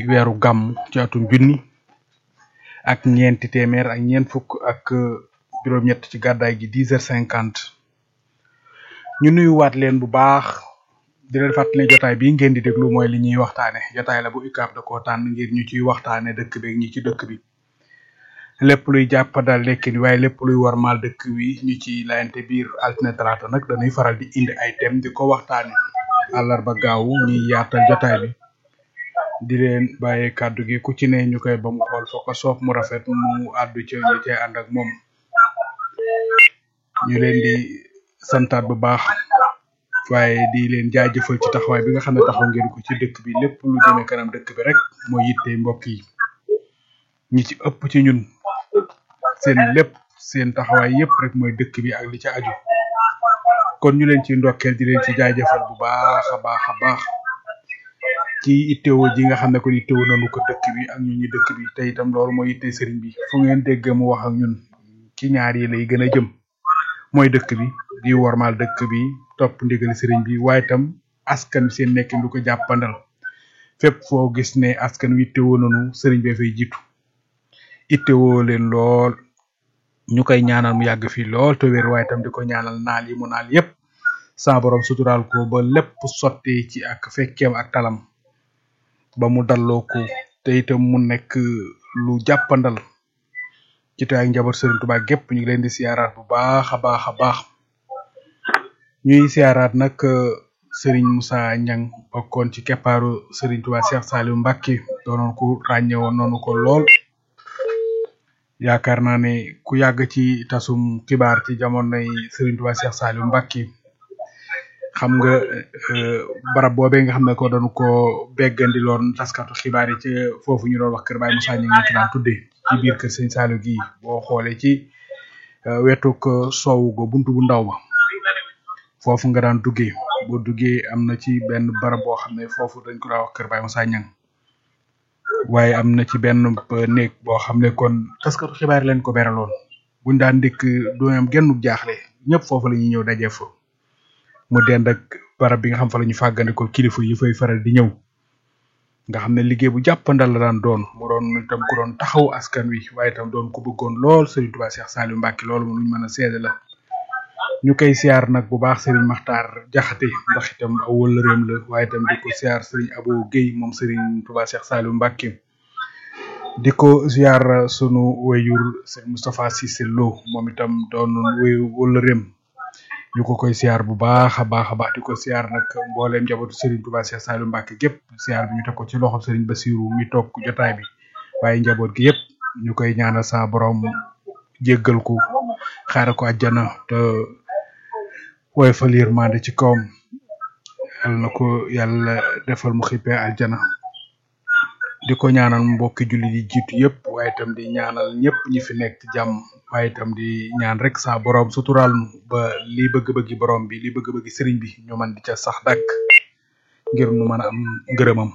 weeru gàmm ci atum junni ak ñeenti téeméer ak ñeent fukk ak juróom-ñett ci gàddaay gi dix heures cinquante ñu nuyuwaat leen bu baax di leen fàttali ne jotaay bii ngeen di déglu mooy li ñuy waxtaane jotaay la bu UCAB da koo tànn ngir ñu ciy waxtaane dëkk bi ak ñi ci dëkk bi lépp luy jàppandal lekkin waaye lépp luy warmaal dëkk wi ñu ci layante biir altine talaata nag dañuy faral di indi ay thème di ko waxtaane àllarba gaawu ñuy yaatal jotaay bi di leen bàyyee kàddu gi ku ci ne ñu koy ba mu xool foo ko soob mu rafet mu àddu ca ñu cay ànd ak moom ñu leen di santaat bu baax waaye di leen jaajëfal ci taxawaay bi nga xam ne taxaw ngeen ko ci dëkk bi lépp lu jëme kanam dëkk bi rek moo yitte mbokk yi ñi ci ëpp ci ñun seen lépp seen taxawaay yépp rek mooy dëkk bi ak li ci aju kon ñu leen ci ndokkeel di leen ci jaajëfal bu baax a baax a baax ci itteewo ji nga xam ne kon itteewo nanu ko dëkk bi ak ñun ñi dëkk bi te itam loolu mooy itte sëriñ bi fu ngeen dégg mu wax ak ñun ci ñaar yi lay gën a jëm mooy dëkk bi di wormaal dëkk bi topp ndigali sëriñ bi waaye itam askan wi seen nekkin du ko jàppandal fépp foo gis ne askan wi ittewoo nanu sëriñ bee fay jiitu ittewoo leen lool ñu koy ñaanal mu yàgg fii lool te wér waaye itam di ko ñaanal naal yi mu naal yépp sa borom suturaal ko ba lépp sotti ci ak fekkeem ak talam ba mu dalloo ko te itam mu nekk lu jàppandal ci te ak njaboot Serigne Touba gépp ñu ngi leen di siyaaraat bu baax a baax a baax ñuy siyaaraat nag Serigne Moussa Niang bokkoon ci keppaaru Serigne Touba Cheikh Saliou Mbacké doonoon ku ràññewoon noonu ko lool yaakaar naa ne ku yàgg ci tasum xibaar ci jamonoy Serigne Touba Cheikh Saliou Mbacké xam nga barab boobee nga xam ne ko doon ko beggandi loon taskatu xibaar yi ci foofu ñu doon wax kër Baye Moussa ñu ngi ko daan tuddee ci biir kër Sëñ Saliou gi boo xoolee ci wetuk soowu go buntu bu ndaw ba foofu nga daan duggee boo duggee am na ci benn barab boo xam ne foofu dañ ko daan wax kër Baye Moussa Niang waaye am na ci benn néeg boo xam ne kon taskatu xibaar leen ko beraloon buñ daan dikk du am genn jaaxle ñëpp foofu la ñuy ñëw dajee fa mu dend ak barab bi nga xam fa la ñu fàggandikoo kilifa yi fay faral di ñëw nga xam ne liggéey bu jàppandal la daan doon mu doon itam ku doon taxaw askan wi waaye itam doon ku bëggoon lool Serigne Touba Cheikh Saliou Mbacké loolu lu ñu mën a seede la ñu koy siyaar nag bu baax Serigne Makhtar Jaxate ndax itam aw wëllëreem la waaye itam di ko siyaar Serigne Abo Guèye moom Serigne Touba Cheikh Saliou Mbacké di ko siyaar sunu wayur Serigne Moustapha Cissé Lo moom itam doon wayu wëllëreem ñu ko koy siyaar bu baax a baax a baax di ko siyaar nag mbooleem njabootu Serigne Touba Cheikh Saliou Mbacké gépp siyaar bi ñu teg ko ci loxo Serigne Bassirou mi toog jotaay bi waaye njaboot gi yëpp ñu koy ñaanal sa borom jéggal ko xaare ko àjjana te woy fa yërmande ci kawam yal na ko yàlla defal mu xippee àjjana di ko ñaanal mbokki julli di jiitu yëpp waaye itam di ñaanal ñëpp ñi fi nekk ci jàmm waaye itam di ñaan rek sa borom suturaal nu ba li bëgg-bëggi borom bi li bëgg-bëggi sëriñ bi ñu man di ca sax dàkk ngir nu mën a am ngërëmam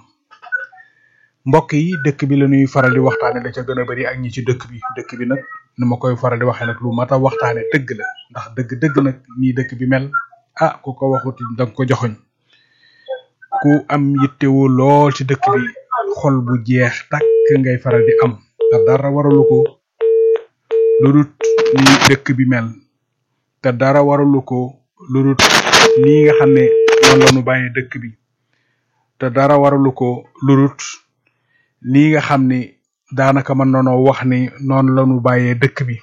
mbokk yi dëkk bi la ñuy faral di waxtaane la ca gën a bari ak ñi ci dëkk bi dëkk bi nag nu ma koy faral di waxee nag lu mat a waxtaane dëgg la ndax dëgg dëgg nag nii dëkk bi mel ah ku ko waxut danga ko joxoñ ku am yittewoo lool ci dëkk bi xol bu jeex tàkk ngay faral di am te dara waralu ko lu dut ni dëkk bi mel te dara waralu ko lu dut nii nga xam ne noonu la ñu bàyyee dëkk bi te dara waralu ko lu dut nii nga xam ni daanaka mën nanoo wax ni noonu la ñu bàyyee dëkk bi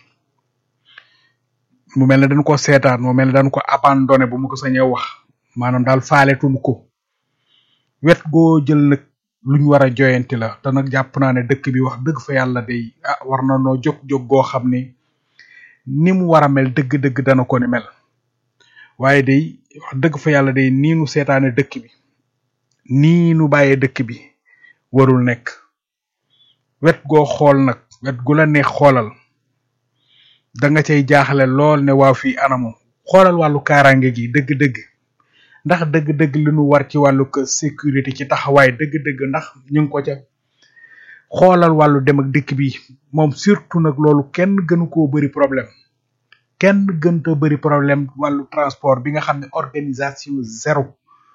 mu mel ne dañ ko seetaan mu mel ne dañ ko abandonné bu mu ko sañee wax maanaam daal faaletuñ ko wet goo jël nag luñ war a joyanti la te nag jàpp naa ne dëkk bi wax dëgg fa yàlla day ah war na noo jóg jóg goo xam ni ni mu war a mel dëgg-dëgg dana ko ni mel waaye day wax dëgg fa yàlla day nii nu seetaane dëkk bi nii nu bàyyee dëkk bi warul nekk wet goo xool nag wet gu la neex xoolal da nga cay jaaxle lool ne waaw fii anamu xoolal wàllu kaaraange gi dëgg-dëgg ndax dëgg-dëgg li nu war ci wàllu sécurité ci taxawaay dëgg-dëgg ndax ñu ngi ko ca xoolal wàllu dem ak dikk bi moom surtout nag loolu kenn gënu koo bëri problème kenn gënta bëri problème wàllu transport bi nga xam ne organisation zéro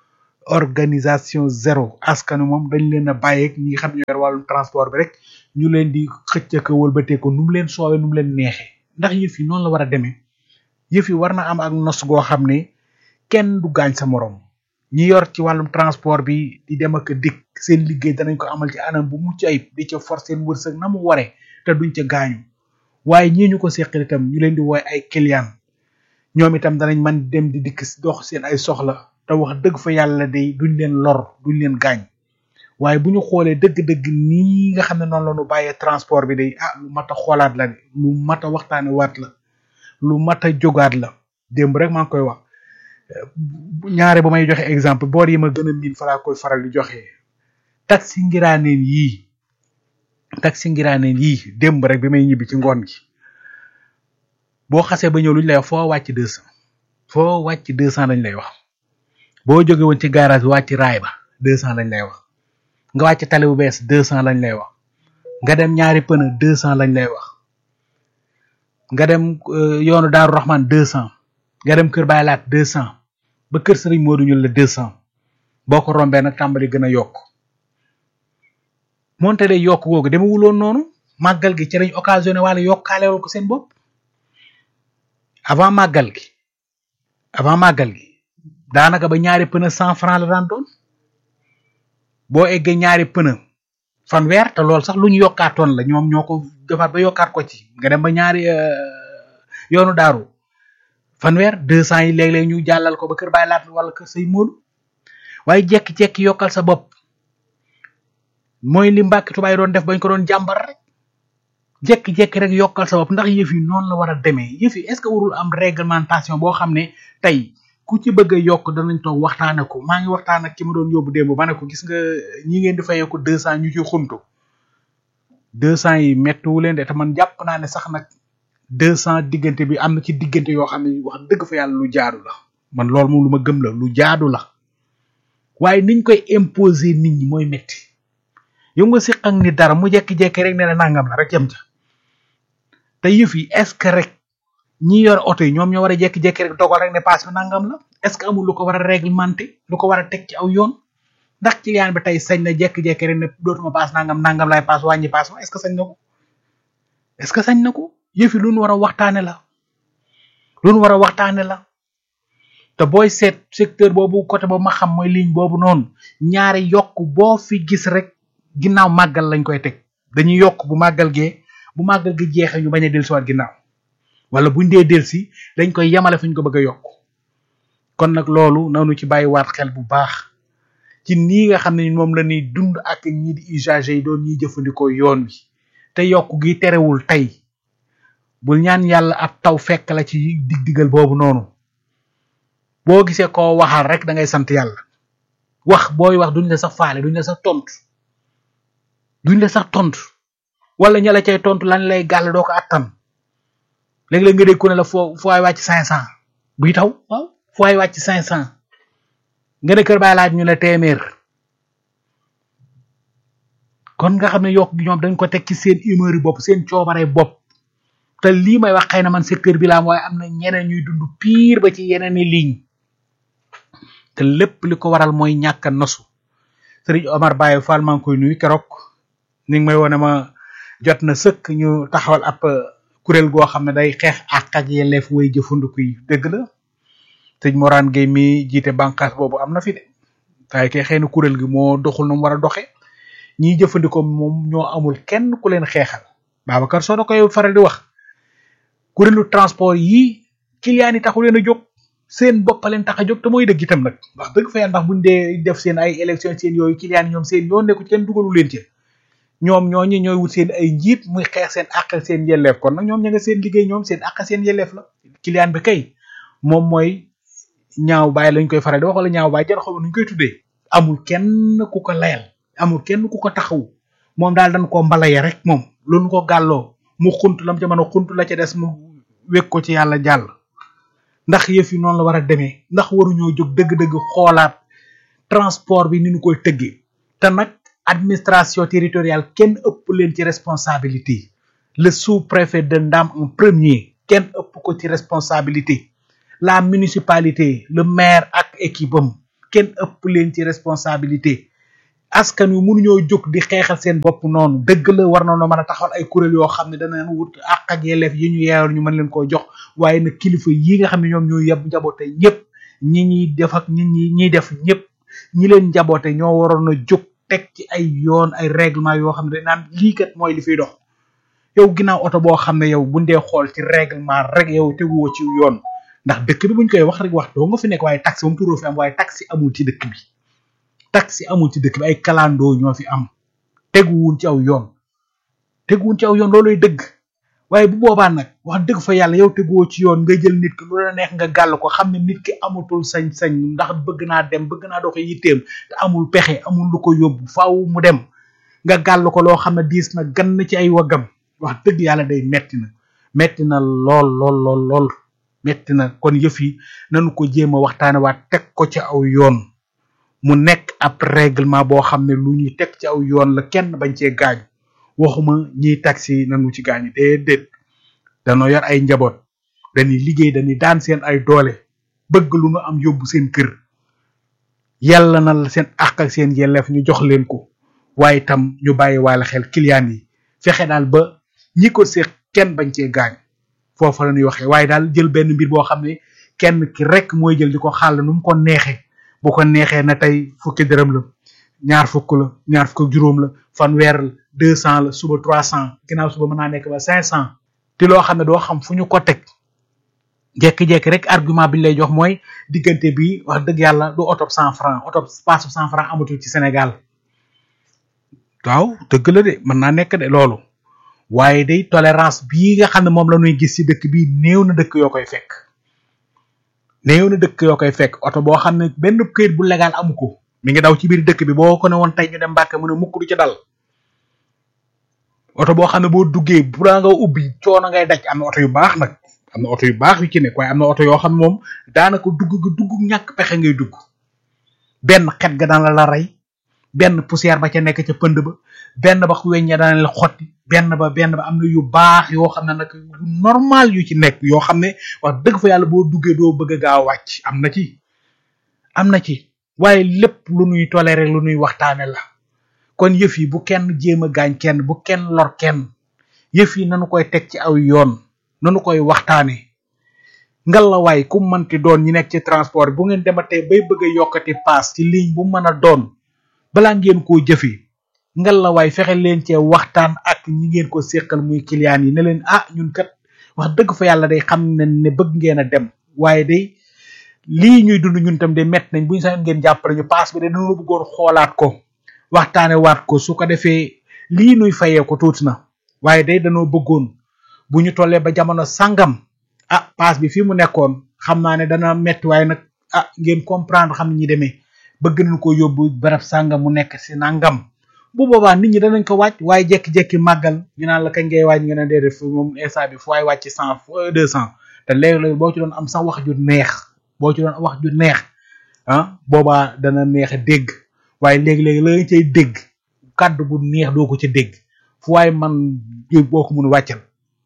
organisation zéro askanu moom dañ leen a bàyyeeg ñi nga xam ne ñoo yor wàllum transport bi rek ñu leen di xëcc ko wëlbatee ko nu mu leen soowee nu mu leen neexee ndax yëf yi noonu la war a demee yëf yi war na am ak nos goo xam ne kenn du gaañ sa morom ñi yor ci wàllum transport bi di dem ak a dikk seen liggéey danañ ko amal ci anam bu mucc ayib di ca force seen wërsëg na mu waree te duñ ca gaañu waaye ñii ñu ko seqal itam ñu leen di woy ay client ñoom itam danañ man dem di dikk dox seen ay soxla te wax dëgg fa yàlla day duñ leen lor duñ leen gaañ waaye bu ñu xoolee dëgg-dëgg nii nga xam ne noonu la ñu bàyyee transport bi day ah lu mat a xoolaat la de lu mat a waxtaane waat la lu mat a jógaat la démb rek maa ngi koy wax ñaare ba may joxe exemple boor yi ma gën a miin fa laa koy faral di joxe taxi ngiraaneen yii taxi ngiraaneen yii démb rek bi may ñibbi ci ngoon gi boo xasee ba ñëw lu ñu lay wax foo wàcc deux cent foo wàcc deux cent lañ lay wax boo jóge woon ci garage bi wàcc raay ba deux cent lañ lay wax nga wàcc tali bu bees deux cent lañ lay wax nga dem ñaari pëna deux cent lañ lay wax nga dem yoonu Daaru Rahman deux cent nga dem Kër Baay Laat deux cent ba Kër Sëriñ Moodu ñu la deux cent boo ko rombee nag tàmbali gën a yokk moonte de yokk googu demewuloon noonu màggal gi ci lañ occasionné wala yokkaalewal ko seen bopp avant màggal gi avant màggal gi daanaka ba ñaari pëna cent franc la daan doon boo eggee ñaari pëna fanweer te loolu sax lu ñu yokkaatoon la ñoom ñoo ko defaat ba yokkaat ko ci nga dem ba ñaari yoonu daaru fanweer deux cent yi léeg-léeg ñu jàllal ko ba kër Baay Laat wala kër say móolu waaye jekki-jekki yokkal sa bopp mooy li Mbàkke Tubaay doon def bañ ko doon jàmbar rek jekki-jekki rek yokkal sa bopp ndax yëf yi noonu la war a demee yëf yi est-ce que warul am réglementation boo xam ne tey ku ci bëgg a yokk danañ toog waxtaane ko maa ngi waxtaan ak ki ma doon yóbbu démb ba ne ko gis nga ñi ngeen di fayee ko deux cent ñu ci xuntu deux cent yi mettiwu leen de te man jàpp naa ne sax nag deux cent diggante bi am na ci diggante yoo xam ne wax dëgg fa yàlla lu jaadu la man loolu moom lu ma gëm la lu jaadu la waaye niñ koy imposer nit ñi mooy metti yow nga siq ak ni dara mu jekki-jekki rek ne la nangam la rek yem ca te yëf yi est-ce que rek ñi yor oto yi ñoom ñoo war a jekki-jekki rek dogal rek ne paas bi nangam la est-ce que amul lu ko war a réglementé lu ko war a teg ci aw yoon ndax client bi tey sañ na jekki-jekki rek ne dootuma paas nangam nangam lay paas wàññi paas ma est-ce que sañ na ko est-ce que sañ na ko yëf yi lu nu war a waxtaane la lu nu war a waxtaane la te booy seet secteur boobu côté boobu ma xam mooy ligne boobu noonu ñaari yokk boo fi gis rek ginnaaw màggal lañ koy teg dañuy yokk bu màggal gee bu màggal gi jeexee ñu bañ a dellusiwaat ginnaaw wala buñ dee delsi dañ koy yemale fu ñu ko bëgg a yokk kon nag loolu nanu ci bàyyiwaat xel bu baax ci nii nga xam ne moom la ñuy dund ak ñii di usagers yi doon ñuy jëfandikoo yoon wi te yokk gi terewul tey bul ñaan yàlla ab taw fekk la ci dig-digal boobu noonu boo gisee koo waxal rek da ngay sant yàlla wax booy wax duñ la sax faale duñ la sax tontu duñ la sax tontu wala ña la cay tontu lan lay gàll doo ko attan léeg-léeg nga dégg ku ne la foo foo ay wàcc cinq cent buy taw waaw foo ay wàcc cinq cent nga ne kër baay laaj ñu ne téeméer kon nga xam ne yokk gi ñoom dañ ko teg ci seen humeur yi bopp seen coobare bopp te lii may wax xëy na man secteur bi la am waaye am na ñeneen ñuy dund pire ba ci yeneen i ligne te lépp li ko waral mooy ñàkk a nosu Sëriñ Omar Baye Fall maa ngi koy nuyu keroog ni ngi may wone ma jot na sëkk ñu taxawal ab kuréel goo xam ne day xeex ak ak yelleef way jëfandiku yi dëgg la sëñ Morane Gueye mi jiite bànqaas boobu am na fi de waaye kay xëy na kuréel gi moo doxul na mu war a doxee ñiy jëfandikoo moom ñoo amul kenn ku leen xeexal Babacar soo da koy faral di wax kuréelu transport yi client yi taxu leen a jóg seen bopp leen tax a jóg te mooy dëgg itam nag wax dëgg fa yàlla ndax buñ dee def seen ay élection seen yooyu client yi ñoom seen yoon nekku ci kenn dugalu leen ci ñoom ñooñu ñooy wut seen ay njiit muy xeex seen àq seen yelleef kon nag ñoom ña nga seen liggéey ñoom seen àq seen yelleef la client bi kay moom mooy ñaaw baay lañ koy faral di wax wala ñaaw baay jar xaw nuñ koy tuddee amul kenn ku ko layal amul kenn ku ko taxaw moom daal dañ koo mbalaya rek moom loolu ko gàlloo mu xunt lam ca mën a xunt la ca des mu wékk ko ci yàlla jàll ndax yëf yi noonu la war a demee ndax waruñoo jóg dëgg-dëgg xoolaat transport bi ni ñu koy tëggee te nag administration territoriale kenn ëpp leen ci responsabilité le sous-préfet de Ndam en premier kenn ëpp ko ci responsabilité la municipalité le maire ak équipe am kenn ëpp leen ci responsabilité askan wi mënuñoo jóg di xeexal seen bopp noonu dëgg la war na noo mën a taxawal ay kuréel yoo xam ne danañ wut àq ak yelleef yi ñu yeewal ñu mën leen koo jox waaye nag kilifa yi nga xam ne ñoom ñoo yeb njaboote ñëpp ñi ñuy def ak ñi ñi ñiy def ñëpp ñi leen njaboote ñoo waroon a jóg teg ci ay yoon ay règlement yoo xam ne dañ naan lii kat mooy li fiy dox yow ginnaaw oto boo xam ne yow buñ dee xool ci règlement rek yow teguwoo ci yoon ndax dëkk bi buñ koy wax rek wax doo nga fi nekk waaye taxi moom turoo fi am waaye taxi amul ci dëkk bi taxi amul ci dëkk bi ay kalandoo ñoo fi am teguwuñ ci aw yoon teguwuñ ci aw yoon looluy dëgg waaye bu boobaa nag wax dëgg fa yàlla yow teguwoo ci yoon nga jël nit ki lu la neex nga gàll ko xam ne nit ki amatul sañ-sañ ndax bëgg naa dem bëgg naa doxe yitteem te amul pexe amul lu ko yóbbu faaw mu dem nga gàll ko loo xam ne diis na gan ci ay waggam wax dëgg yàlla day metti na metti na lool lool lool lool metti na kon yëf yi nanu ko jéem a waxtaane waat teg ko ci aw yoon mu nekk ab règlement boo xam ne lu ñuy teg ci aw yoon la kenn bañ cee gaañ waxuma ñiy taxi nanu ci gaañu déedéet danoo yor ay njaboot dañuy liggéey dañuy daan seen ay doole bëgg lu nu am yóbbu seen kër yàlla na la seen àq ak seen yelleef ñu jox leen ko waaye itam ñu bàyyi waale xel client yi fexe daal ba ñi ko seq kenn bañ cee gaañ foofa la ñuy waxee waaye daal jël benn mbir boo xam ne kenn ki rek mooy jël di ko xàll nu mu ko neexee bu ko neexee na tey fukki dërëm la ñaar fukk la ñaar fukk ak juróom la fanweer la deux cent la suba trois cent ginnaaw suba mën naa nekk ba cinq cent te loo xam ne doo xam fu ñu ko teg jekki-jekki rek argument bi ñu lay jox mooy diggante bi wax dëgg yàlla du oto cent franc oto passe cent franc amatul ci Sénégal waaw dëgg la de mën naa nekk de loolu waaye day tolérance bii nga xam ne moom la ñuy gis ci dëkk bi néew na dëkk yoo koy fekk néew na dëkk yoo koy fekk oto boo xam ne benn këyit bu légal amu ko mi ngi daw ci biir dëkk bi boo ko ne woon tey ñu dem Mbàkke mu ne mukk du ci dal oto boo xam ne boo duggee bu daa nga ubbi coono ngay daj am na oto yu baax nag am na oto yu baax yu ci nekk waaye am na oto yoo xam ne moom daanaka dugg ga dugg ñàkk pexe ngay dugg benn xet ga daan la la rey benn poussière ba ca nekk ca pënd ba benn ba weññe daan la xotti benn ba benn ba am na yu baax yoo xam ne nag yu normal yu ci nekk yoo xam ne wax dëgg fa yàlla boo duggee doo bëgg a gaaw wàcc am na ci am na ci waaye lépp lu nuy toléré lu nuy waxtaane la kon yëf yi bu kenn jéem a gaañ kenn bu kenn lor kenn yëf yi nanu koy teg ci aw yoon nanu koy waxtaane ngalawaay ku mënti doon ñi nekk ci transport bu ngeen dematee bay bëgg a yokkati paas ci ligne bu mën a doon balaa ngeen koo jëfee ngalawaay fexe leen cee waxtaan ak ñi ngeen ko séqal muy client yi ne leen ah ñun kat wax dëgg fa yàlla day xam ne ne bëgg ngeen a dem waaye day lii ñuy dund ñun tam de mett nañ bu ñu sax ngeen jàppale ñu paas bi de dañoo bëggoon xoolaat ko waxtaane waat ko su ko defee lii nuy fayee ko tuuti na waaye day dañoo bëggoon bu ñu tollee ba jamono sangam ah paas bi fii mu nekkoon xam naa ne dana metti waaye nag ah ngeen comprendre xam ni ñi demee bëgg nañ ko yóbbu barab sangam mu nekk si nangam bu boobaa nit ñi danañ ko wàcc waaye jekki-jekki màggal ñu naan la kañ ngay wàcc nga ne déedéet fu moom instant bi fu waay wàcc cent deux cent te léegi-léegi boo ci doon am sax wax ju neex boo ci doon wax ju neex ah boobaa dana neex a dégg waaye léegi-léegi la nga cay dégg kàddu gu neex doo ko ca dégg fu waaye man boo ko mun wàccal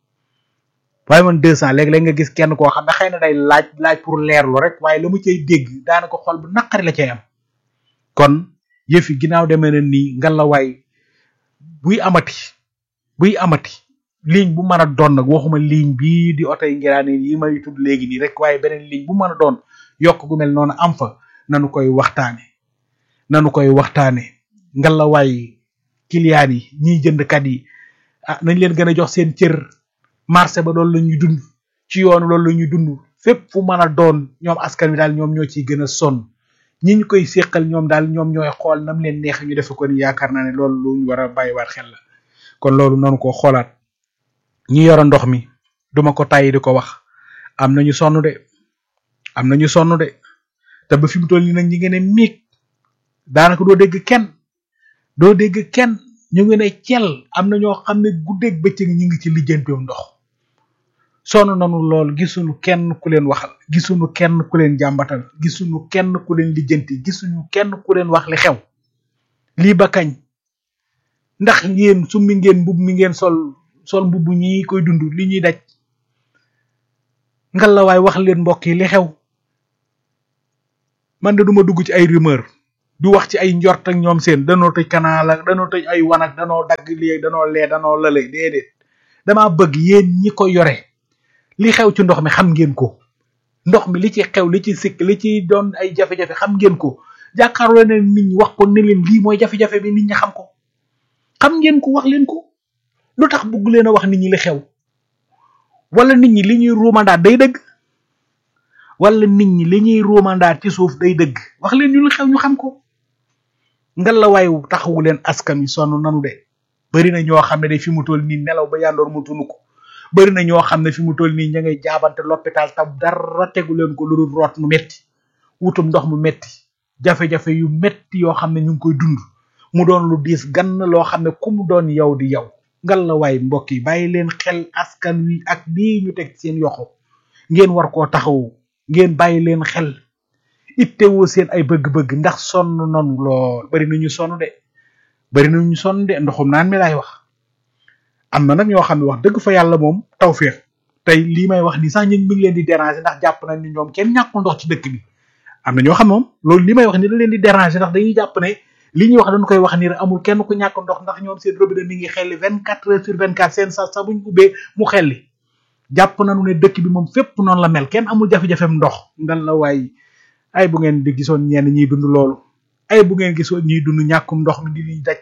waaye man deux cent léegi-léegi nga gis kenn koo xam ne xëy na day laaj laaj pour leerlu rek waaye la mu cay dégg daanaka xol bu naqari la cay am kon yëf yi ginnaaw demee na nii ngalawaay buy amati buy amati ligne bu mën a doon nag waxuma ligne bii di oto yi ngiraane yi may tudd léegi nii rek waaye beneen ligne bu mën a doon yokk gu mel noonu am fa nanu koy waxtaane nanu koy waxtaane ngalawaay client yi ñiy jëndkat yi ah nañ leen gën a jox seen cër marché ba loolu la ñuy dund ci yoonu loolu la ñuy dund fépp fu mën a doon ñoom askan wi daal ñoom ñoo ciy gën a sonn ñi ñu koy séqal ñoom daal ñoom ñooy xool nam leen neex ñu defe ko ni yaakaar naa ne loolu lu ñu war a bàyyiwaat xel la kon loolu nanu ko xoolaat ñi yoro ndox mi duma ko tàyyi di ko wax am nañu sonn de am nañu sonn de te ba fi mu toll nii nag ñi ngeen ne miig daanaka doo dégg kenn doo dégg kenn ñu ngi ne cel am na ñoo xam ne guddeeg bëccëg ñu ngi ci lijjanteem ndox sonn nanu lool gisuñu kenn ku leen waxal gisuñu kenn ku leen jàmbatal gisuñu kenn ku leen lijjanti gisuñu kenn ku leen wax li xew lii ba kañ ndax yéen summi ngeen mbub mi ngeen sol sol mbubb ñi koy dund li ñuy daj ngalawaay wax leen mbokk yi li xew man de duma dugg ci ay rumeur du wax ci ay njort ak ñoom seen danoo tëj canal ak danoo tëj ay wan ak danoo dagg lii danoo lee danoo lële déedéet damaa bëgg yéen ñi ko yore li xew ci ndox mi xam ngeen ko ndox mi li ci xew li ci sikk li ci doon ay jafe-jafe xam ngeen ko jàkkaarloo ne nit ñi wax ko ne leen lii mooy jafe-jafe bi nit ñi xam ko xam ngeen ko wax leen ko lu tax bëgg leen a wax nit ñi li xew wala nit ñi li ñuy ruumandaat day dëgg wala nit ñi li ñuy ruumandaat ci suuf day dëgg wax leen ñu li xew ñu xam ko ngal la waay taxawu leen askan wi sonn nanu de bari na ñoo xam ne de fi mu toll nii nelaw ba yandoor mu tunu ko bari na ñoo xam ne fi mu toll nii ña ngay jaabante l'hôpital tam dara tegu leen ko lu dul root mu metti wutum ndox mu metti jafe-jafe yu metti yoo xam ne ñu ngi koy dund mu doon lu diis gann loo xam ne ku mu doon yow di yow ngal la waay mbokk yi bàyyi leen xel askan wi ak lii ñu teg seen yoxo ngeen war koo taxawu ngeen bàyyi leen xel ittewoo seen ay bëgg-bëgg ndax sonn nanu lool bari na ñu sonn de bari na ñu sonn de ndoxum naan mi laay wax am na nag ñoo xam ne wax dëgg fa yàlla moom tawféex tey lii may wax nii sax ñu ngi leen di déranger ndax jàpp nañ ni ñoom kenn ñàkkul ndox ci dëkk bi am na ñoo xam moom loolu li may wax ni da leen di déranger ndax dañuy jàpp ne li ñuy wax dañu koy wax ni rek amul kenn ku ñàkk ndox ndax ñoom seen robinet mi ngi xelli vingt quatre heures sur vingt quatre seen sa sa buñ ubbee mu xelli jàpp nañu ne dëkk bi moom fépp noonu la mel kenn amul jafe-jafem ndox ngal la waay ay bu ngeen di gisoon ñenn ñiy dund loolu ay bu ngeen gisoon ñiy dund ñàkkum ndox mi di liñ daj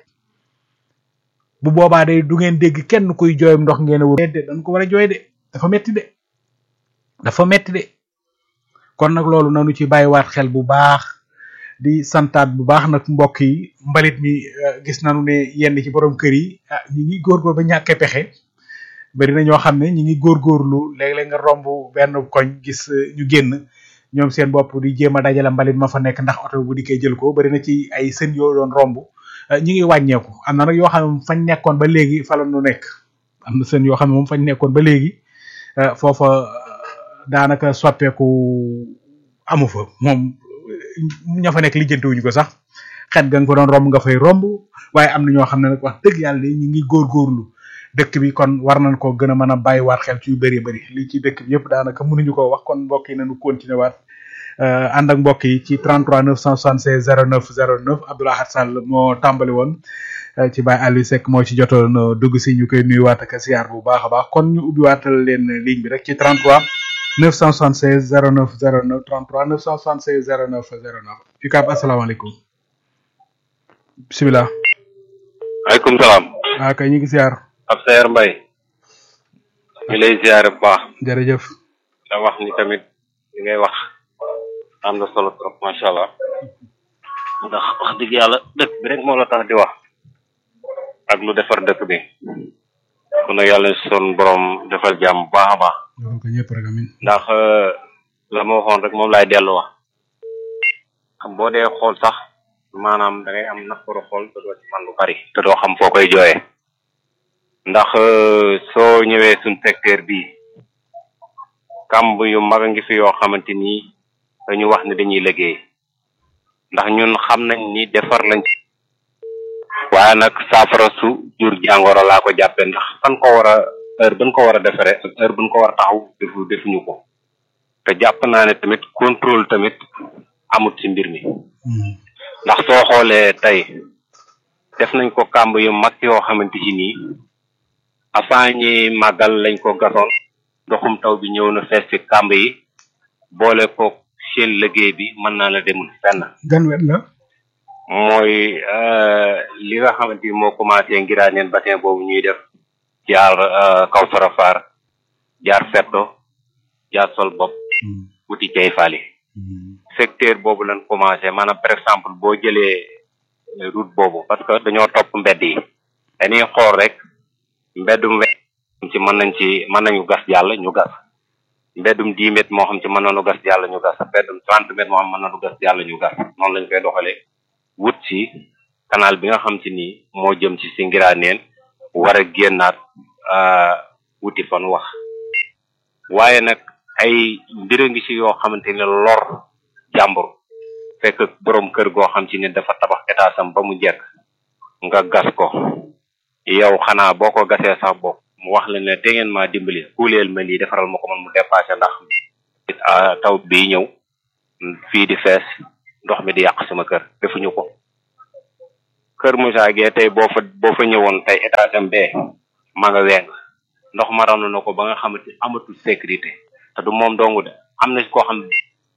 bu boobaa day du ngeen dégg kenn kuy jooyam ndox ngeen a wër de dañ ko war a jooy de dafa metti de dafa metti de kon nag loolu nanu ci bàyyiwaat xel bu baax di santaat bu baax nag mbokk yi mbalit mi gis nañu ne yenn ci borom kër yi ah ñi ngi góorgóor ba ñàkkee pexe bari na ñoo xam ne ñi ngi góorgóorlu léeg-léeg nga romb benn koñ gis ñu génn ñoom seen bopp di jéem a dajale mbalit ma fa nekk ndax oto bu dikkee jël ko bari na ci ay sën yoo doon romb ñi ngi wàññeeku am na nag yoo xam ne fañ nekkoon ba léegi fa la nu nekk am na sën yoo xam ne moom fañ nekkoon ba léegi foofa daanaka soppeeku amu fa moom ña fa nekk lijjantiwuñu ko sax xet ga nga fa doon romb nga fay romb waaye am na ñoo xam ne nag wax dëgg yàlla ñu ngi góorgóorlu dëkk bi kon war nañ ko gën a mën a bàyyiwaat xel ci yu bëri bëri lii ci dëkk bi yëpp daanaka mënuñu ko wax kon mbokk yi nañu continuer waat ànd ak mbokk yi ci 33 976 09 09 Abdoulaye Sall moo tàmbali woon ci Baye Aliou Seck moo ci jotoon dugg si ñu koy nuyuwaat ak siyaar bu baax a baax kon ñu ubbiwaatal leen ligne bi rek ci 33 976 09 09 33 976 09 09 UCAB asalaamaaleykum bisimilah. waaleykum salaam. ah kay ñu ngi siyaar. ab seer mbay ñu lay ziare bu baax jërëjëf. da wax ni tamit li ngay wax am na solo trop macha allah ndax wax dëgg yàlla dëkk bi rek moo la tax di wax ak lu defar dëkk bi kon nag yàlla son borom defal jàmm bu baax a baax defal ko ñëpp rek amin ndax la ma waxoon rek moom laay dellu wax xam boo dee xool sax maanaam da ngay am naqaru xool te doo ci man lu bari te doo xam foo koy jooyee ndax soo ñëwee suñ secteur bi kamb yu mag a ngi fi yoo xamante ni dañu wax ne dañuy liggéey ndax ñun xam nañ ni defar lañ waaye nag saafara su jur jàngoro laa ko jàppe ndax fan ko war a heure buñ ko war a defare ak heure buñ ko war a taxaw defu defuñu ko te jàpp naa ne tamit contrôle tamit amut ci mbir mi ndax soo xoolee tey def nañ ko kàmb yu mag yoo xamante ci nii avant ñi màggal lañ ko gasoon ndoxum taw bi ñëw na fees ci kàmb yi boole ko seen liggéey bi mën naa la demul fenn gan wet la mooy li nga xamante ni moo commencé ngiraaneen bassin boobu ñuy def jaar kaw sarafar jaar fetto jaar sol bopp wuti cay faali secteur boobu lañ commencé maanaam par exemple boo jëlee route boobu parce que dañoo topp mbedd yi dañuy xool rek mbeddum we ci mën nañ ci mën nañu gas jàll ñu gas mbeddum dix mètres moo xam ci mën nañu gas jàll ñu gas mbeddum trente mètres moo xam mën nañu gas jàll ñu gas noonu lañ koy doxalee wut ci canal bi nga xam ci nii moo jëm ci si ngiraaneen war a génnaat wuti fan wax waaye nag ay mbir a ngi ci yoo xamante ne lor jàmbur fekk borom kër goo xam ci ne dafa tabax état sam ba mu jekk nga gas ko yow xanaa boo ko gasee sax bopp mu wax la ne te ngeen maa dimbali kuuleel ma lii defaral ma ko man mu dépassé ndax taw bi ñëw fii di fees ndox mi di yàq sama kër defuñu ko kër Moussa Gueye tey boo fa boo fa ñëwoon tey état dem bee ma nga weng ndox ma ranu na ko ba nga xamante amatul sécurité te du moom dongu de am na koo xam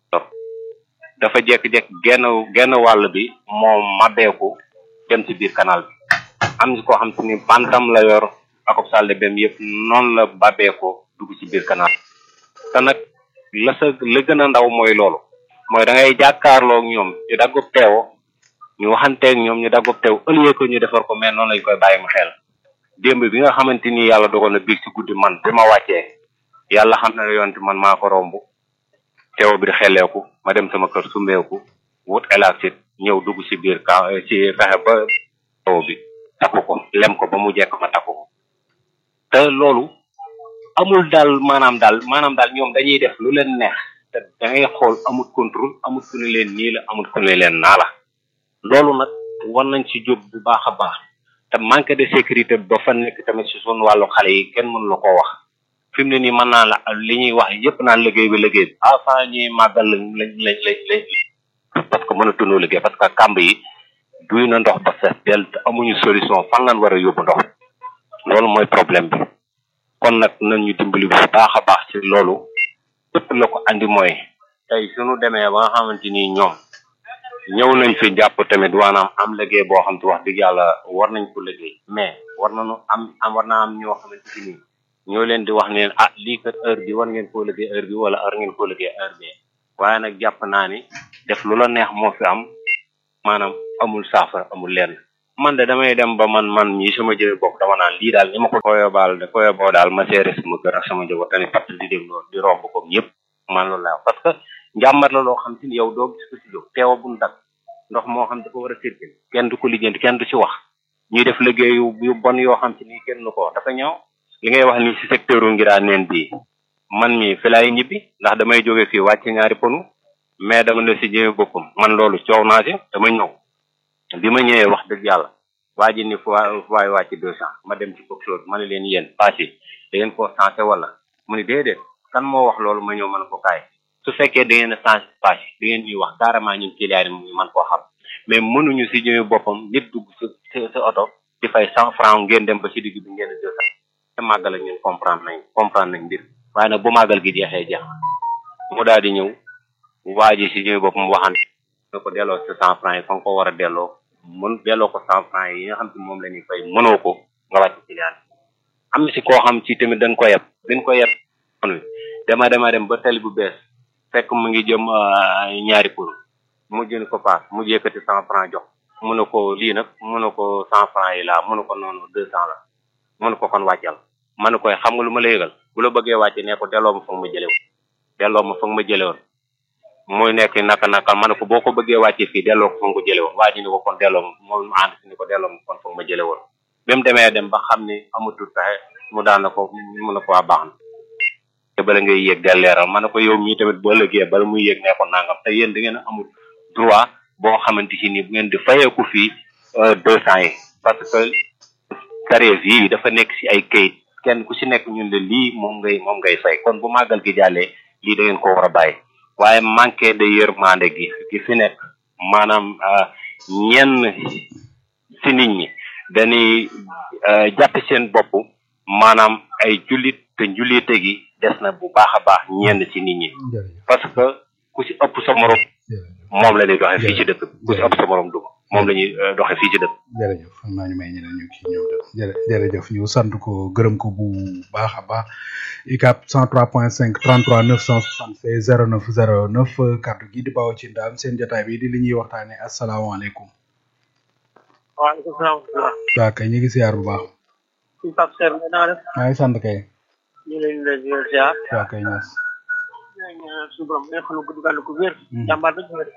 dafa jekk-jekk genn genn wàll bi moom mabbeeku dem ci biir canal bi am na koo xam te ni bantam la yor ak salle bem yëpp noonu la babbeekoo dugg ci biir canal te nag la sa la gën a ndaw mooy loolu mooy da ngay jàkkaarloo ak ñoom ñu daggub teewo ñu waxanteeg ñoom ñu daggub teew ëllëgee ko ñu defar ko mais noonu lañ koy bàyyi mu xel démb bi nga xamante ni yàlla dogal na biig ci guddi man bi ma wàccee yàlla xam na ne yonte man maa ko romb teew bi di xelleeku ma dem sama kër sumbeeku wut élastique ñëw dugg ci biir ka ci fexe ba teew bi takku ko lem ko ba mu jekk ma takku ko te loolu amul daal maanaam daal maanaam daal ñoom dañuy def lu leen neex te da ngay xool amul contrôle amul ku ne leen nii la amul ku ne leen naa la loolu nag war nañ ci jóg bu baax a baax te manque de sécurité ba fa nekk tamit ci suñu wàllu xale yi kenn mënu la koo wax fi mu ne nii mën naa la li ñuy wax yëpp naan liggéey bi liggéey bi avant ñuy màggal lañ lañ lañ lañ lañ parce que mënatunoo liggéey parce que kàmb yi duy na ndox ba fees del te amuñu solution fan lañ war a yóbbu ndox loolu mooy problème bi kon nag nañ ñu dimbali bu baax a baax ci loolu lépp la ko andi mooy tey suñu demee ba nga xamante ni ñoom ñëw nañ fi jàpp tamit waanaam am liggéey boo xam te wax dëgg yàlla war nañ ko liggéey mais war nañu am am war naa am ñoo xamante ni ñoo leen di wax neen ah lii kat heure bi war ngeen koo liggéey heure bi wala heure ngeen koo liggéey heure bi waaye nag jàpp naa ni def lu la neex moo fi am maanaam amul saafara amul lenn man de damay dem ba man man mii sama jëme bopp dama naan lii daal ni ma ko koyo baal de koyo boo daal ma seere sama kër ak sama njaboot tani parce que di dégg loolu di romb comme ñëpp man loolu laa parce que njàmbat la loo xam te ni yow doo gis ko si jóg teewa buñ dak ndox moo xam dafa war a circuler kenn du ko lijjanti kenn du ci wax ñuy def liggéey yu yu bon yoo xam te ni kenn du ko wax dafa ñëw li ngay wax ni si secteur u ngiraa neen bii man mi fi laay ñibbi ndax damay jóge fii wàcc ñaari ponu mais dama ne si jëme boppam man loolu coow naa ci dama ñëw bi ma ñëwee wax dëgg yàlla waa ji ni fu waay wàcc deux cent ma dem ci coxeur ma ne leen yéen paas yi da ngeen koo sensé wala mu ni déedéet kan moo wax loolu ma ñëw mën ko kaay su fekkee da ngeen a sensé paas yi da ngeen ñuy wax carrément ñun client yi mu man koo xam mais mënuñu si jëme boppam nit dugg sa sa oto di fay cent franc ngeen dem ba si digg bi ngeen deux cent te màggal ak ñun comprendre nañ comprendre nañ mbir waaye nag bu màggal gi jeexee jeex mu daal di ñëw waa ji si jëme boppam waxante nga ko delloo sa cent franc yi fa nga ko war a delloo mën delloo ko cent franc yi nga xam te moom la ñuy fay mënoo ko nga wàcc client am na si koo xam ci tamit dañ ko yeb dañ ko yeb on dama dama dem ba tali bu bees fekk mu ngi jëm ñaari pour mu jën ko paas mu yëkkati cent franc jox mu ne ko lii nag mu ne ko cent franc yi laa mu ne ko noonu deux cent la mu ne ko kon wàccal ma ne koy xam nga lu ma la yëgal bu la bëggee wàcce ne ko delloo ma fa nga ma jële woon delloo ma fa nga ma jële woon muy nekk naka naka ma ne ko boo ko bëggee wàcce fii delloo ko fa nga ko jële woon waa ji ni ko kon delloo ma moom ànd si ni ko delloo ma kon fa nga ma jële woon bi mu demee dem ba xam ni amatul pexe mu daan na ko mu ne ko waa baax na te bala ngay yéeg del leeral ma ne ko yow mii tamit boo lëggee bala muy yéeg ne ko nangam te yéen da ngeen a amul droit boo xamante si ni bu ngeen di fayeeku fii deux cent yi parce que tarif yi dafa nekk si ay kayit kenn ku si nekk ñun la lii moom ngay moom ngay fay kon bu màggal gi jàllee lii da ngeen ko war a bàyyi waaye manqué de yërmande gi gi fi nekk maanaam ñenn si nit ñi dañuy jàpp seen bopp maanaam ay jullit te njullite gi des na bu baax a baax ñenn si nit ñi parce que ku si ëpp sa morom moom la ñuy doxee fii ci dëkk ku si ëpp sa morom duma moom la ñuy doxee fii ci dëkk jërëjëf xam naa ñu may ñeneen ñu kii ñëw de jërëjëf ñu sant ko gërëm ko bu baax a baax ICAP 103.5 33 976 09 09 kàddu gi di bawoo ci ndaam seen jotaay bi di li ñuy waxtaane asalaamaaleykum waaleykum salaam waaw kay ñu ngi siyaar bu baax suñu Pape Seer nga naa def maa ngi sant kay ñu leen di leen ziar waaw kay ñaas suñu borom nga xam ne gudd gàll ko wér jàmbaar ba joxe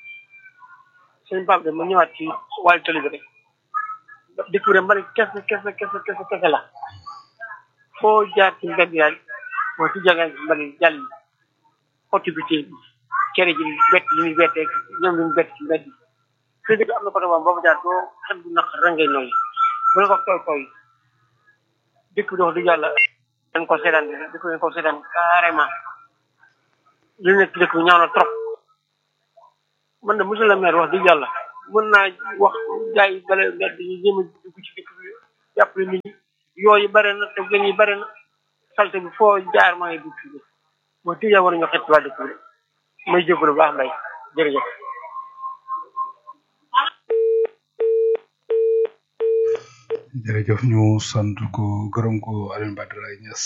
sëñ Pape de ma ñëwaat ci wàllu tali bi rek dëkk bi mbari kese kese kese kese kese la foo jaar ci mbedd yaay boo ci jàngal mbari jàll autorité bi kere ji bett li muy bettee ñoom li ñu bett ci mbedd yi fii dëgg am na côté boobu boo jaar doo xel bu naq rangay nooyi bu la ko tooy tooy dëkk bi dox di yàlla dañ ko seetaan dëkk bi dañ ko seetaan carrément li nekk dëkk bi ñaaw na trop man de monsieur le maire wax dëgg yàlla mën naa wax gars yi bale mbedd yi jéem a dugg ci dëkk bi jàppale nit ñi yooyu bare na te gën yi bare na salte bi foo jaar maa ngi dugg fii moo tëj war nañoo xet waa dëkk bi may jégalu baax mbay jërëjëf jërëjëf ñu sant ko gërëm ko Alioune Badara Niass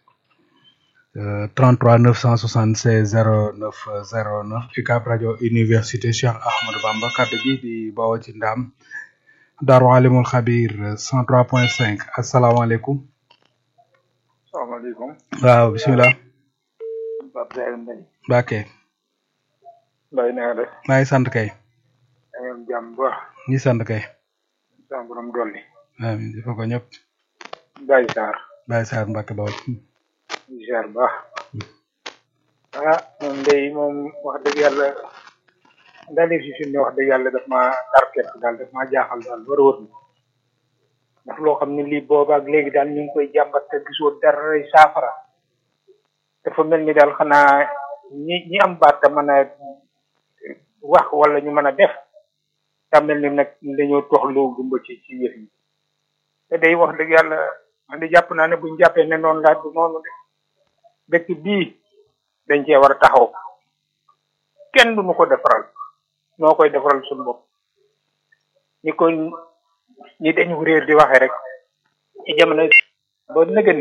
33 976 09 09 UCAB rajo université Cheikh Ahmadou Bamba kaddu gi di bawoo ci ndam Daaru Alimul Xabir 103.5 asalaamaaleykum. salaamaaleykum. waaw bisimilah. Pape Seydou Mbaye. Mbacke. Mbaye na nga def. maa ngi sant kay. da ngeen jàmm bu baax. ñi sant kay. sama borom dolli. amiin dafa ko ñëpp. Baye Sarr. Baye Sarr Mbacke Bawol. di ziar bu baax. ah moom day moom wax dëgg yàlla dalee fi fi ne wax dëgg yàlla daf maa tarket daal daf maa jaaxal daal war a wër ndax loo xam ne lii boobaak léegi daal ñu ngi koy jàmbat te gisoo dara saafara dafa mel ni daal xanaa ñi ñi am baat te mën a wax wala ñu mën a def daa mel ni nag dañoo toxloo gumba ci ci yëf yi te day wax dëgg yàlla man di jàpp naa ne buñ jàppee ne noonu laa du noonu de dëkk bii dañ cee war a taxaw kenn du nu ko defaral noo koy defaral suñu bopp ñi ko ñi dañu réer di waxee rek ci jamono ba nëgën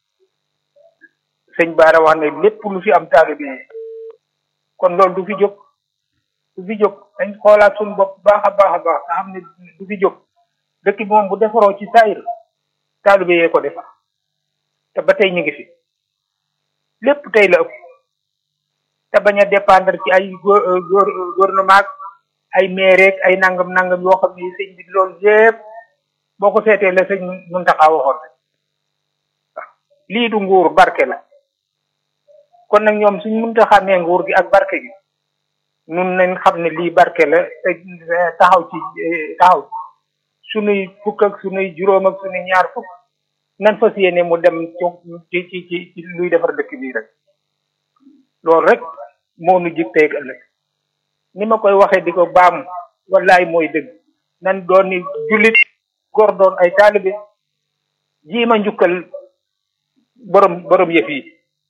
sëñ Baara wax ne lépp lu fi am taalibe yi kon loolu du fi jóg du fi jóg dañ xoolaat suñu bopp baax a baax a baax nga xam ne du fi jóg dëkk bi moom bu defaroo ci saayir taalibe yee ko defar te ba tey ñu ngi fi lépp tey la ëpp te bañ a dépendre ci ay gouvernement ay maire ay nangam nangam yoo xam ne sëñ bi loolu yépp boo ko seetee la sëñ Muntaxa waxoon rek waaw lii du nguur barke la kon nag ñoom suñ mënta xàmmee nguur gi ak barke gi nun nañ xam ne lii barke la te taxaw ci taxaw sunuy fukk ak sunuy juróom ak sunuy ñaar fukk nan fas yéene mu dem ci ci ci ci luy defar dëkk bii rek loolu rek moo nu jig tey ëllëg ni ma koy waxee di ko baam wallaay mooy dëgg nan doon ni jullit góor doon ay taalibe jiima njukkal borom borom yëf yi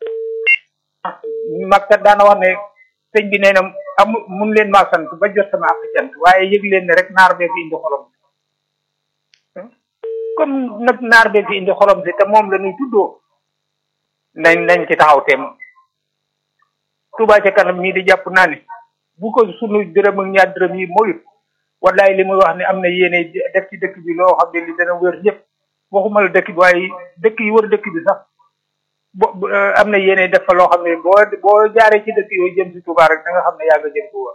magkat daana wax ne sëñ bi nee na am mun leen maa sant ba jot sama ak cant waaye yëg leen ne rek naar bee fi indi xolom comme nag naar bee fi indi xolom si te moom la ñuy tuddoo nañ nañ ci taxaw teem Touba ca kanam mii di jàpp naa ne bu ko sunu dërëm ak ñaar dërëm yi moyut wallaay li muy wax ne am na yéene def ci dëkk bi loo xam ne li dana wër ñëpp waxuma la dëkk bi waaye dëkk yi wër dëkk bi sax bo am na yéene def fa loo xam ne boo boo jaaree ci dëkk yooyu jëm si Touba rek da nga xam ne yaa nga jëm Touba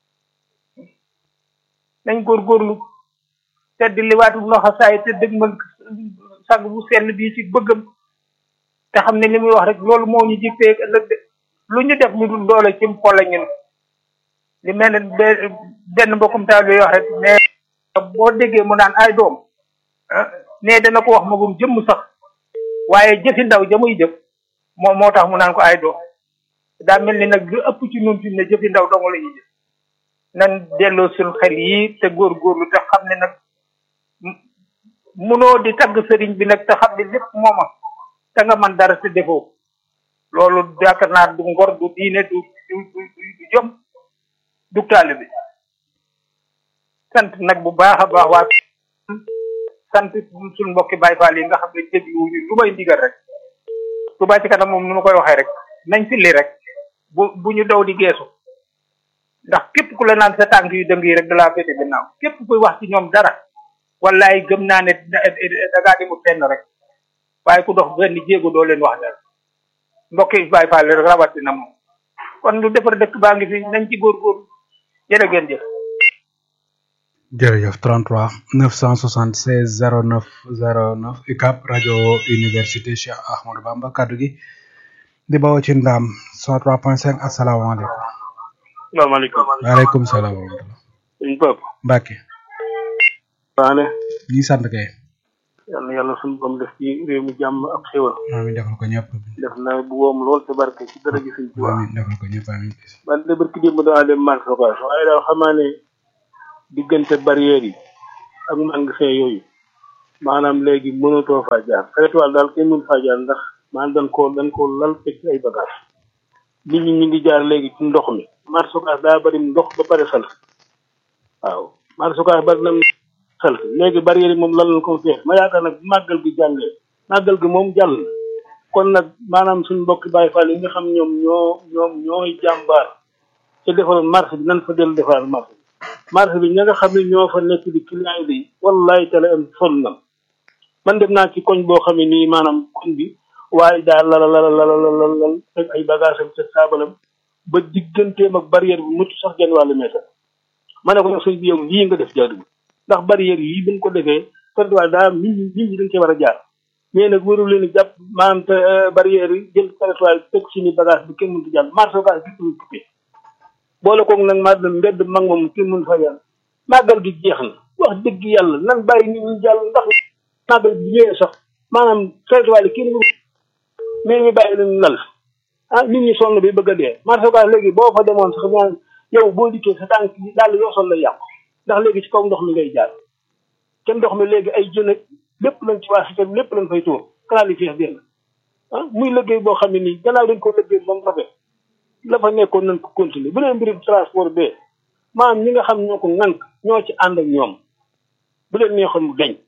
nañ góorgóorlu te di liwaatu loxo saay te dëgg man sag bu sell bii ci bëggam te xam ne li muy wax rek loolu moo ñu jigtee ëllëg de lu ñu def ñu dul doole ci xol ñun li mel ne benn mbokkum taal bi wax rek ne boo déggee mu naan ay doom ne dana ko wax magum jëmm sax waaye jëfi ndaw jamuy jëf moo moo tax mu naan ko ay doom daa mel ni nag lu ëpp ci ñun fi ne jëfi ndaw dong la ñuy jëf nan delloo suñ xel yi te góorgóorlu te xam ne nag munoo di tagg sëriñ bi nag te xam ne lépp mooma te nga man dara te defoo loolu yaakaar naa du ngor du diine du du du jom du taalibe bi sant nag bu baax a baax waa sant suñ mbokki Baay Faal yi nga xam ne dégluwuñu lu may ndigal rek Touba ci kanam moom nu ma koy waxee rek nañ filli rek bu bu ñu daw di geesu ndax képp ku la naan sa tànk yu dëng yi rek da laa féete gannaaw képp kuy wax ci ñoom dara wallaay gëm naa ne da ngaa demul fenn rek waaye ku dox benn jéego doo leen wax dara mbokki Baay Faal rek rawatina moom kon lu defar dëkk baa ngi fi nañ ci góorgóorlu jërë ngeen jëf jërëjëf 33 976 09 09 UCAB rajo université Cheikh Ahmadou Bamba kaddu gi di bawoo ci ndaam 103.5 asalaamaaleykum. salaamaaleykum. waaleykum salaam wa rahmatulah. sëñ Pape. Mbacke. waane. ñi sant kay. yal na yàlla suñu borom def ci réew mi jàmm ak xéwal amiin defal ko ñëpp def na bu woom lool te barke ci dara gi suñ Tuubaa amiin defal ko ñëpp amiin man de barki démb daa dem marché Ocass waaye daal xamaa ne diggante barrière yi ak magasin yooyu maanaam léegi mënatoo faa jaar xeetuwaal daal kenn mënu faa jaar ndax maanaam dañ koo dañ koo lal fekk ay bagage nit ñi ñu ngi jaar léegi ci ndox mi marché Ocass daa bari ndox ba pare sal waaw marché Ocass bari na sal léegi barrière yi moom lal na ko feex ma yaakaar nag màggal gi jàllee màggal gi moom jàll na kon nag maanaam suñu mbokki Baay Faal yi nga xam ñoom ñoo ñoom ñooy jàmbaar te defaroon marché bi nan fa dellu defaraat marché bi marché bi ña nga xam ne ñoo fa nekk di client yi day wallahi tala am sonn na man dem naa ci koñ boo xam ne nii maanaam koñ bi waaye daal lala lala lala lala lal fekk ay bagage am te saabalam ba digganteem ak barrière bi mucc sax genn wàllu mètre ma ne ko nag sëñ bi yow lii nga def jaaduwul ndax barrière yi buñ ko defee pertuwaay daa nit ñi nit ñi dañ cee war a jaar mais nag warul leen jàpp maanaam te barrière yi jël pertuwaay teg si ni bagage bi kenn mënut a jàll marché Ocass bi ñu coupé boole koog nag maa dem mbedd mag moom kenn mënut fa jàll màggal gi jeex na wax dëgg yàlla nan bàyyi nit ñi jàll ndax màggal bi ñëwee sax maanaam pertuwaay yi kenn mënut mais ñu bàyyi leen lal ah nit ñi sonn bi bëgg a dee marché Ocass léegi boo fa demoon sax ñaan yow boo dikkee sa tànk yi daal yoo sol la yàqu ndax léegi ci kaw ndox mi ngay jaar te ndox mi léegi ay jën ak lépp lañ ci waa si lépp lañ fay tuur canal yi fees benn ah muy liggéey boo xam ne nii gannaaw dañ ko liggéey ba mu rafet la fa nekkoon nañ ko continuer bu leen mbirum transport bee maanaam ñi nga xam ñoo ko ŋànk ñoo ci ànd ak ñoom bu leen neexoon mu deñ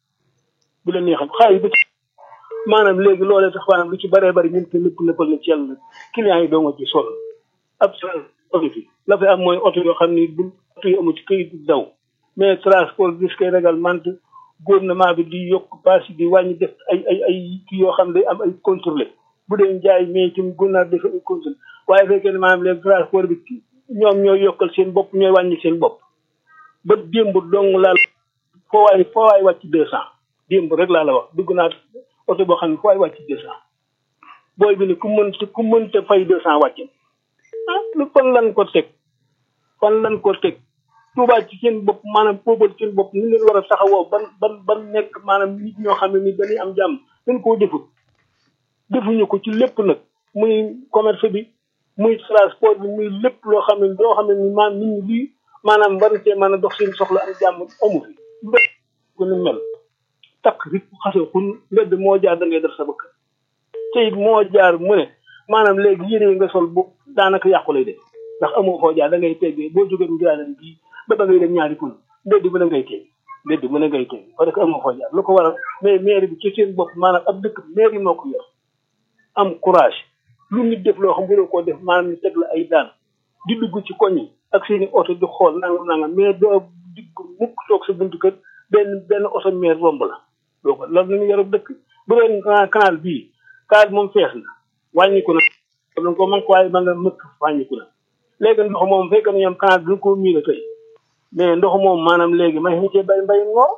bu leen neexoon xaalis bi maanaam léegi loolee tax maanaam lu ci bëree bëri ñun te lépp nëppal na ci yàlla clients yi doo nga ci sol ab oto fi la fay am mooy oto yoo xam ni bu oto yi amu ci këyit daw mais transport bis koy réglementé gouvernement bi di yokk paas yi di wàññi def ay ay ay kii yoo xam ne day am ay contrôlé bu dee jaay mais ci gouvernement bi dafa ay contrôlé waaye fekkee ne maanaam léegi transport bi ñoom ñooy yokkal seen bopp ñooy wàññi seen bopp ba démb dong laal foo waay foo waay wàcc deux cent démb rek laa la wax dugg naa oto boo xam ne foo waay wàcc deux cent booy bi ne ku mën ku mënta fay deux cent wàcc ah lu fan lan ko teg fan lan ko teg Tuubaa ci seen bopp maanaam poobal seen bopp ni leen war a taxawoo ban ban ban nekk maanaam nit ñoo xam ne ni dañuy am jàmm dañ koo defut defuñu ko ci lépp nag muy commerce bi muy transport bi muy lépp loo xam ne loo xam ne ni maanaam nit ñi lii maanaam war see mën a dox seen soxla am jàmm amu fi mbedd ku ni mel takk rik xase xun mbedd moo jaar da ngay def sa bëkk te it moo jaar mu ne maanaam léegi yére yi nga sol bu daanaka yàqu lay def ndax amoo foo jaar da ngay teggee boo jógee ngiraanen bii ba ba ngay dem ñaari kun mbedd mën a ngay teg mbedd mën a ngay teg parce que amoo foo jaar lu ko waral mais maire bi ci seen bopp maanaam ab dëkk maire yi moo ko yor am courage lu nit def loo xam bu koo def maanaam ñu teg la ay daan di dugg ci koñ yi ak seeni oto di xool nangam nangam mais doo digg mukk toog sa buntu kër benn benn oto maire romb la doo ko loolu nañu yor dëkk bu doon canal bii canal moom fees na wàññiku na dañ ko man ko waaye ba nga mëkk wàññiku na léegi ndox moom fekk na ñoom canal bi ko miin a tey mais ndox moom maanaam léegi may ñu cee bay mbay ngoo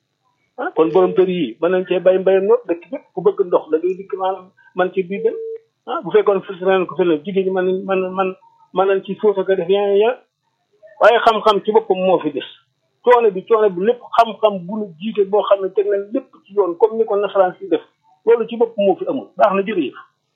ah kon borom kër yi mën nañ cee bay mbay ngoo dëkk bépp ku bëgg ndox da ngay dikk maanaam man ci biir dem ah bu fekkoon filtre nañ ko feneen jigéen ñi man man man mën nañ ci suuf ko def yaa ya waaye xam-xam ci boppam moo fi des coono bi coono bi lépp xam-xam bu nu jiite boo xam ne teg nañ lépp ci yoon comme ni ko nasaraan si def loolu ci bopp moo fi amul baax na jërëjëf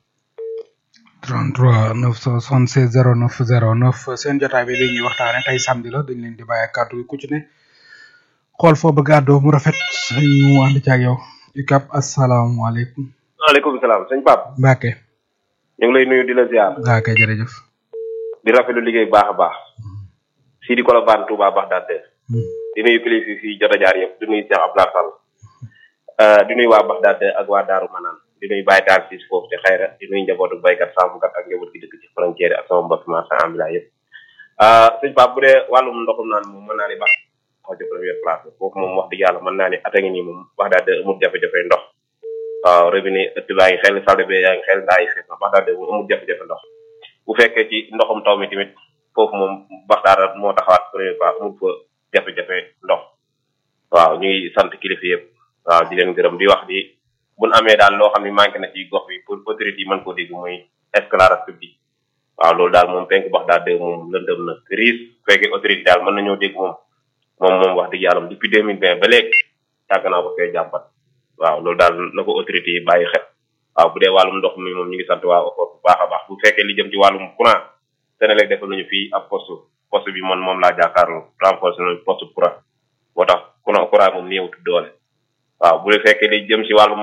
33 976 09 09 seen jotaay bi li ñuy waxtaane tey samedi la dañ leen di bàyyi kàddu gi ku ci ne xool foo bëgg àddoo mu rafet ñu ànd ci ak yow ikap asalaamaaleykum waaleykum salaam sëñ Pape Mbacke ñu ngi lay nuyu di la ziar waa kay jërëjëf di rafetlu liggéey baax a baax sii di Colobane Touba Bagdad di nuyu kilifa yi fi jot a jaar yëpp di nuyu Cheikh Abdoulaye Sall di nuyu waa Bagdad ak waa Daaru Manaan di nuyu Baye Taal si foofu ci xayra di nuyu njabootu baykat sàmmkat ak njaboot gi dëkk ci frontière ak sama mbokk marchand ambulant yëpp sëñ Pape bu dee wàllum ndoxum naan moom mën naa ni baax xaw ci première place foofu moom wax dëgg yàlla mën naa ni at a ngi nii moom Bagdad amul jafe-jafe ndox waaw robinet ëtt baa ngi xel salle bi yaa ngi xel ndaa yi fees na Bagdad moom amul jafe-jafe ndox bu fekkee ci ndoxum taw mi tamit foofu moom Bagdad moo taxawaat première place amul fa jafe-jafe ndox waaw ñuy sant kilifa yëpp waaw di leen gërëm di wax di buñ amee daal loo xam ne manqué na ci gox bi pour autorité yi mën koo dégg muy éclairage public waaw loolu daal moom penk bax daal dégg moom lëndëm na riis fekkee autorité daal mën nañoo dégg moom moom moom wax dëgg yàlla depuis deux mille vingt ba léegi yàgg naa ko fee jàmbat waaw loolu daal na ko autorité yi bàyyi xel waaw bu dee wàllum ndox mi moom ñu ngi sant waa OFOR bu baax a baax bu fekkee li jëm ci wàllum courant Senelec defal nañu fii ab poste poste bi man moom laa jàkkaarloo renforcé nañu poste courant moo tax courant courant moom néewut doole waaw bu fekkee li jëm ci wàllum